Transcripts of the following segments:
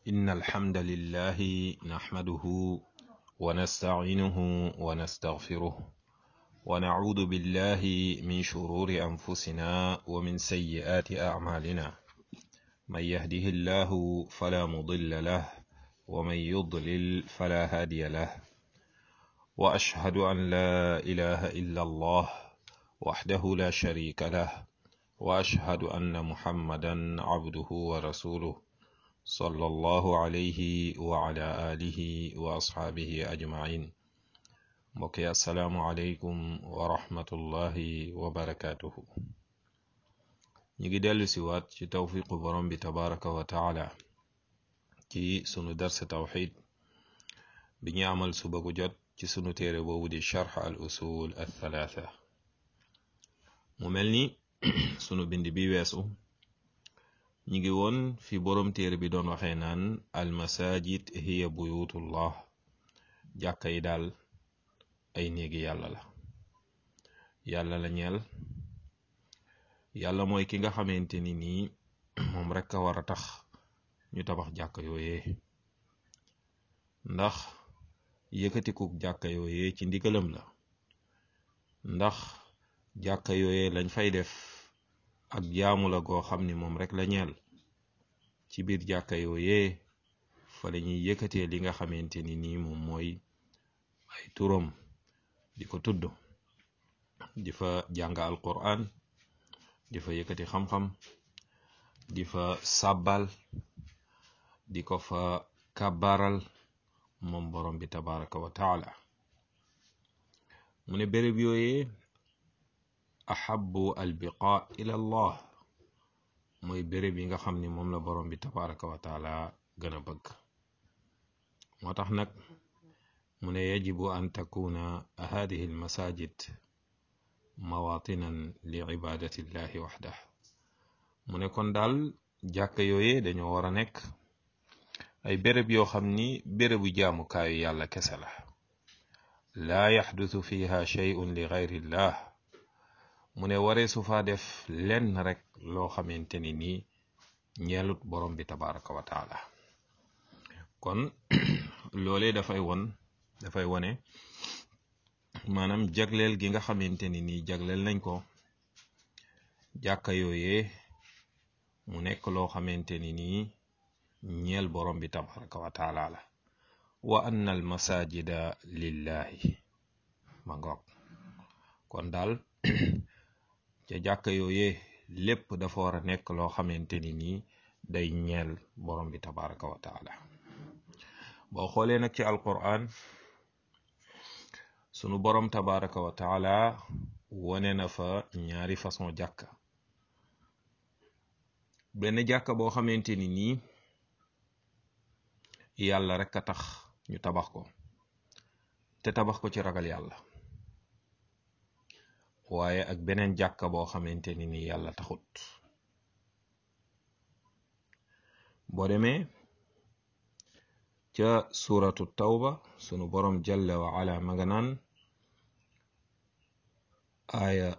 إن الحمد لله نحمده ونستعينه ونستغفره ونعوذ بالله من شرور أنفسنا ومن سيئات أعمالنا من يهده الله فلا مضل له ومن يضلل فلا هادي له وأشهد أن لا إله إلا الله وحده لا شريك له وأشهد أن محمدا عبده ورسوله صلى الله عليه وعلى آله وأصحابه أجمعين mbokki asalaamualeykum wa rahmatullahi wa barakaatuhu ñu ngi dellu si waat ci tawfiqu borom bi tabaraka wa taala ci sunu darsa tawxid bi ñu amal suba gu jot ci sunu téere boobu di charx al usul al thalaatha mu mel ni sunu bind bi weesu ñu ngi woon fi borom téere bi doon waxee naan al masajid hiya buyutullah jàkka yi daal ay néegi yàlla la yàlla la ñeel yàlla mooy ki nga xamante ni nii moom rek a war a tax ñu tabax jàkka yooyee ndax yëkkatikuk jàkka yooyee ci ndigalam la ndax jàkka yooyee lañ fay def ak jaamu la goo xam ni moom rek la ñeel ci biir jàkka yooyee fa la ñuy yëkkatee li nga xamante ni nii moom mooy ay turam di ko tudd di fa jàng alquran di fa yëkkati xam-xam di fa sàbbal di ko fa kàbbaral moom borom bi tabaraka wa taala mu ne béréb yooyee ahabu albiqa ila allah mooy béréb yi nga xam ni moom la borom bi tabaraka wa taala gën a bëgg moo tax nag mu ne yajibu an takuna hadihi almasajid mawatinan li ibadati llahi waxdah mu ne kon daal jàkka yooyee dañoo war a nekk ay béréb yoo xam ni bérébu jaamukaayu yàlla kese la laa yaxdutu fiha shay'un li gayrillah mu ne waree su faa def lenn rek loo xamante ni nii ñeelut borom bi tabaraka wa taala kon loolee dafay won dafay wone maanaam jagleel gi nga xamante ni nii jagleel nañ ko jàkka yooyee mu nekk loo xamante ni nii ñeel borom bi tabaraka wa taala la wa anna al masajida lillahi ma ngoog kon daal ca jàkka yooyee lépp dafa war a nekk loo xamante ni nii day ñeel borom bi tabaraka wa taala boo xoolee nag ci alquran sunu borom tabaraka wa taala wone na fa ñaari façon jàkka benn jàkka boo xamante ni nii yàlla rek a tax ñu tabax ko te tabax ko ci ragal yàlla waaye ak beneen jàkka boo xamante ni nii yàlla taxut boo demee ca suratu tawba sunu borom jalla wa ala ma nga naan aaya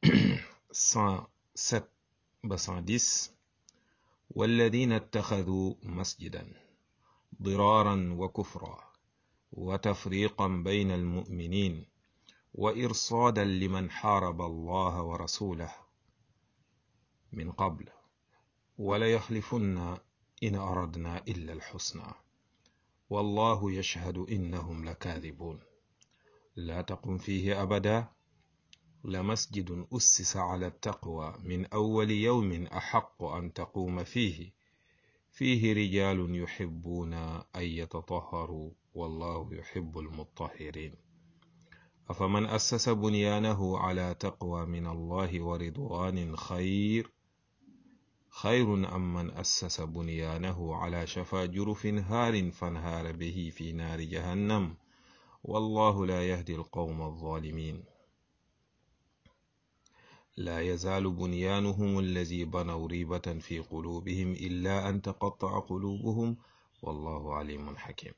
107 ba 110 walladina ittaxaduu masjidan diraaran wa kufra wa tafriqan bayna almuminin wa irsaadan liman xaaraba allaha wa rasulah min qabl wala yaxlifunna in aradna illa alxusna والله يشهد إنهم لكاذبون لا تقم فيه أبدا لمسجد أسس على التقوى من أول يوم أحق أن تقوم فيه فيه رجال يحبون أن يتطهروا والله يحب المطهرين أفمن أسس بنيانه على تقوى من الله ورضوان خير خير أم من أسس بنيانه على شفا جرف هار فانهار به في نار جهنم والله لا يهدي القوم الظالمين لا يزال بنيانهم الذي بنوا ريبة في قلوبهم إلا أن تقطع قلوبهم والله عليم حكيم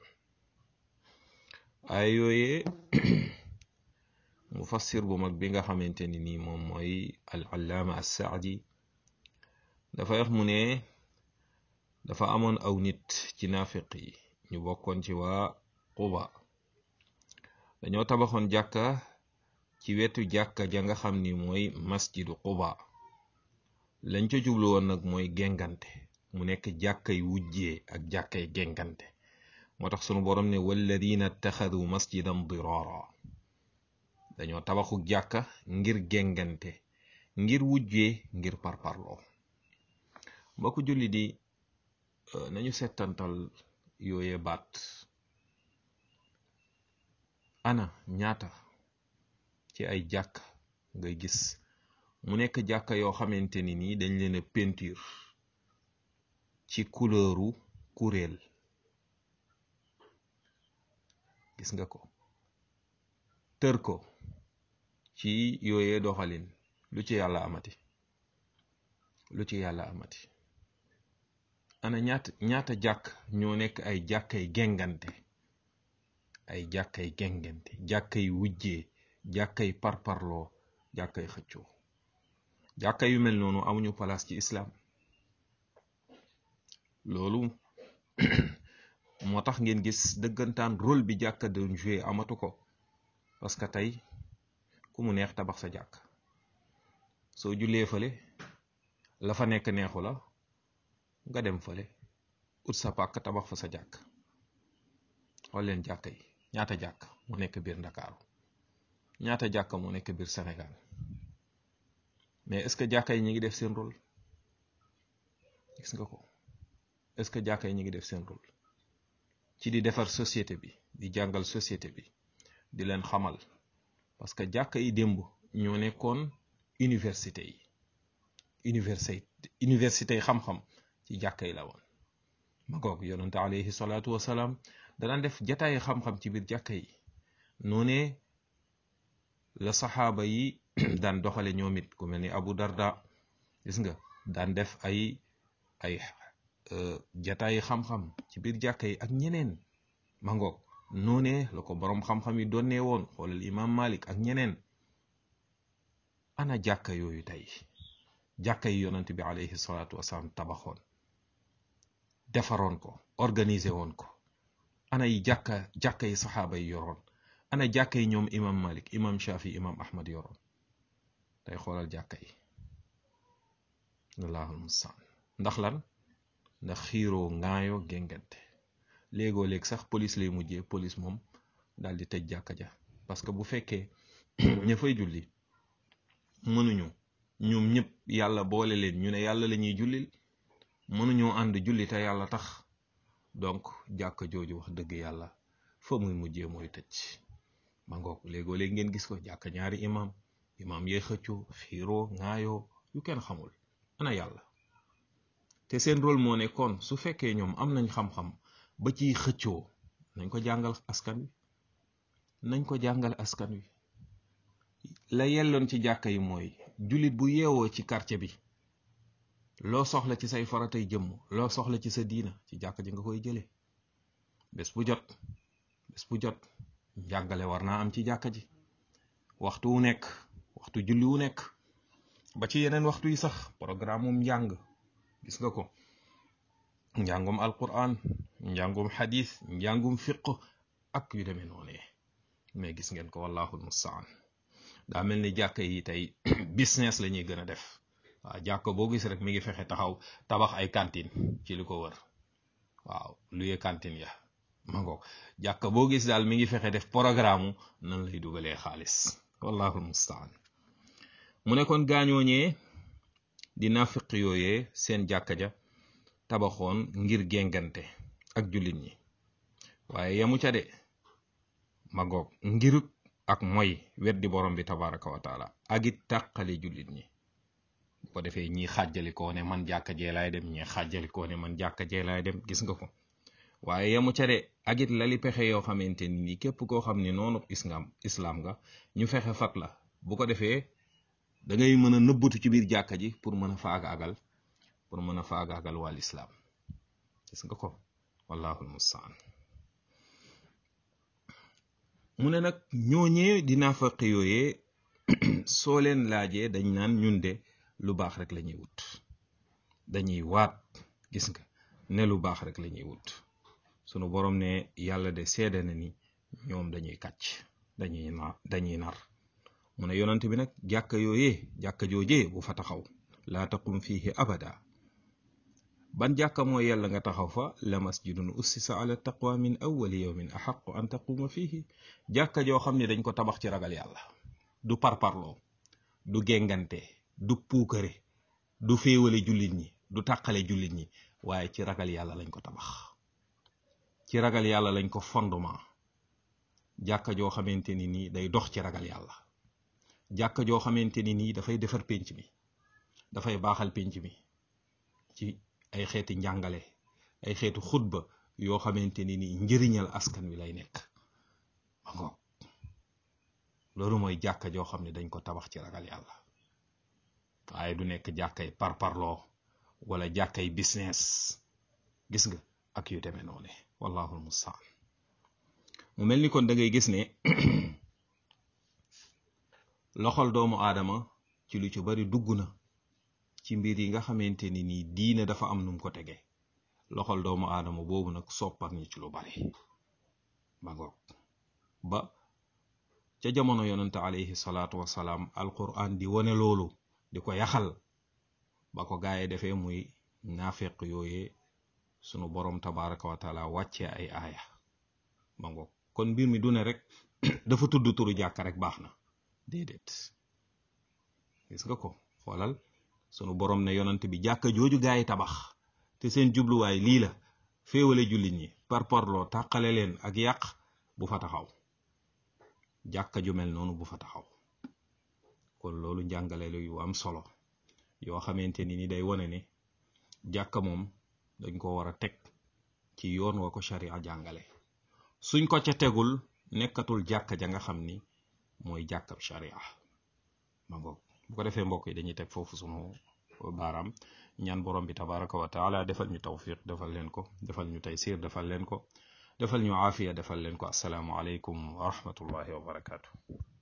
أيوه mufassir bu mag bi nga xamante ni nii moom mooy al allaama assaadi dafa wax mu ne dafa amoon aw nit ci naafiq yi ñu bokkoon ci waa Quba dañoo tabaxoon jàkka ci wetu jàkka ja nga xam ni mooy masjidu Quba lañ ca jublu woon nag mooy gengante mu nekk jàkkay wujjee ak jàkkay gengante moo tax sunu borom ne walladina ittaxadu masjidan dirara dañoo tabaxu jàkka ngir gengante ngir wujjee ngir parparloo mbokku julli di nañu settantal yooye baat ana ñaata ci ay jàkk ngay gis mu nekk jàkka yoo xamante ni nii dañ leen a peinture ci couleuru kuréel gis nga ko tër ko ci yooyee doxalin lu ci yàlla amati lu ci yàlla amati ana ñaata ñaata jàkk ñoo nekk ay jàkkay gengante ay jàkkay gengante jàkkay wujjee jàkkay parparloo jàkkay xëccoo jàkka yu mel noonu amuñu place ci islam loolu moo tax ngeen gis dëggantaan rôle bi jàkka doon joué amatu ko parce que tey ku mu neex tabax sa jàkk soo jullee fële la fa nekk neexu la nga dem fële ut sa pàkk tabax fa sa jàkk xool leen jàkka yi ñaata jàkk mu nekk biir Ndakaaru ñaata jàkka mu nekk biir Sénégal mais est-ce que jàkka yi ñu ngi def seen rôle gis nga ko est-ce que jàkka yi ñu ngi def seen rôle ci di defar société bi di jàngal société bi di leen xamal parce que jàkka yi démb ñoo nekkoon université yi université université yi xam-xam ci jàkka yi la woon ma goog yonante alayhi salaatu wasalaam danaan def jataayi xam-xam ci biir jàkka yi noonee la saxaaba yi daan doxale ñoom it ku mel ni Abu Darda gis nga daan def ay ay jataayi xam-xam ci biir jàkka yi ak ñeneen ma ngoog noonee la ko boroom xam-xam yi donnee woon xoolal imam Malik ak ñeneen ana jàkka yooyu tey jàkka yi yonante bi alayhi salaatu wasalaam tabaxoon defaroon ko organiser woon ko ana yi jàkka jàkka yi saxaaba yi yoroon ana jàkka yi ñoom imam Malik imam Shafi imam Ahmad yoroon tey xoolal jàkka yi allahul mustaan ndax lan ndax xiiroo ŋaayoo géngante léegoo léeg sax police lay mujjee police moom daal di tëj jàkka ja parce que bu fekkee ña fay julli mënuñu ñoom ñëpp yàlla boole leen ñu ne yàlla la ñuy jullil mënuñoo ànd julli te yàlla tax donc jàkka jooju wax dëgg yàlla fa muy mujjee mooy tëj ma ngoog léegoo léeg ngeen gis ko jàkka ñaari imam imam yee xëccoo xiiroo ŋaayoo yu kenn xamul ana yàlla te seen rôle moo nekkoon su fekkee ñoom am nañ xam-xam ba ciy xëccoo nañ ko jàngal askan wi nañ ko jàngal askan wi la yelloon ci jàkka yi mooy jullit bu yeewoo ci quartier bi loo soxla ci say faratay jëmm loo soxla ci sa diina ci jàkka ji nga koy jëlee bés bu jot bés bu jot njàngale war naa am ci jàkka ji waxtu wu nekk waxtu julli wu nekk ba ci yeneen waxtu yi sax programme mum njàng gis nga ko njàngum alquran njàngum xadis njàngum fiq ak yu demee noonee mais gis ngeen ko wallahul mustaan daa mel ni jàkka yi tey business la ñuy gën a def waaw jàkka boo gis rek mi ngi fexe taxaw tabax ay cantine ci li ko wër waaw luye cantine ya ma ngoog jàkka boo gis daal mi ngi fexe def programme nan lay dugalee xaalis wallahul mustaan mu ne kon gaañooñee di nafiq yooyee seen jàkka ja tabaxoon ngir gengante ak jullit ñi waaye yamu ca de ma ngoog ngir ak moy weddi borom bi tabaraka wa taala ak it tàqale jullit ñi bu ko defee ñii xàjjali koo ne man jàkka jee laay dem ñii xàjjali koo ne man jàkka jee laay dem gis nga ko waaye yamu ca de ak it lali pexe yoo xamante ni képp koo xam ne noonu islam islam nga ñu fexe fat la bu ko defee da ngay mën a nëbbatu ci biir jàkka ji pour mën a faagaagal pour mën a faagaagal wàll islam gis nga ko wallahul mustaan mu ne nag ñooñee di naafaq yooyee soo leen laajee dañ naan ñun de lu baax rek la ñuy wut dañuy waat gis nga ne lu baax rek la ñuy wut sunu borom ne yàlla de seede na ni ñoom dañuy kàcc dañuy nar dañuy nar mu ne yonent bi nag jàkka yooyee jàkka joojee bu fa taxaw laa taqum fiihi abada ban jàkka mooy yàlla nga taxaw fa la masjidun ussisa ala taqwa min awwali yawmin axaqu an taquma fiihi jàkka joo xam ne dañ ko tabax ci ragal yàlla du parparloo du gengante du puukare du féewale jullit ñi du tàqale jullit ñi waaye ci ragal yàlla lañ ko tabax ci ragal yàlla lañ ko fondement jàkka joo xamante ni nii day dox ci ragal yàlla jàkka joo xamante ni nii dafay defar pénc mi dafay baaxal pénc mi ci ay xeeti njàngale ay xeetu xutba yoo xamante ni nii njëriñal askan wi lay nekk ba ngoog loolu mooy jàkka joo xam ne dañ ko tabax ci ragal yàlla waaye du nekk jàkkay parparloo wala jàkkay business gis nga ak yu demee noonu wallahu almustaan mu mel ni kon da ngay gis ne loxol doomu aadama ci lu ci bari dugg na ci mbir yi nga xamante ni nii diine dafa am num ko tege loxol doomu aadama boobu nag soppar ñi ci lu bari ba ngoog ba ca jamono yonante alayhi salaatu wasalaam alquran di wone loolu di ko yaxal ba ko gaaye defee muy naafeq yooyee sunu borom tabaraka wa taala wàccee ay aaya ba ngoog kon mbir mi du ne rek dafa tudd turu jàkka rek baax na déedéet gis nga ko xoolal sunu borom ne yonant bi jàkka jooju gaa yi tabax te seen jubluwaay lii la féewale jullit ñi par parloo tàqale leen ak yàq bu fa taxaw jàkka ju mel noonu bu fa taxaw kon loolu njàngale la yu am solo yoo xamante ni ni day wane ne jàkka moom dañ ko war a teg ci yoon wa ko sharia jàngale suñ ko ca tegul nekkatul jàkka ja nga xam ni mooy jàkkab sharia ma ngoog bu ko defee mbokk yi dañuy teg foofu sunu baaraam ñaan borom bi tabaraka wa taala defal ñu tawfiq defal leen ko defal ñu taysir defal leen ko defal ñu aafiya defal leen ko asalaamu aleykum wa rahmatullahi wa barakaatu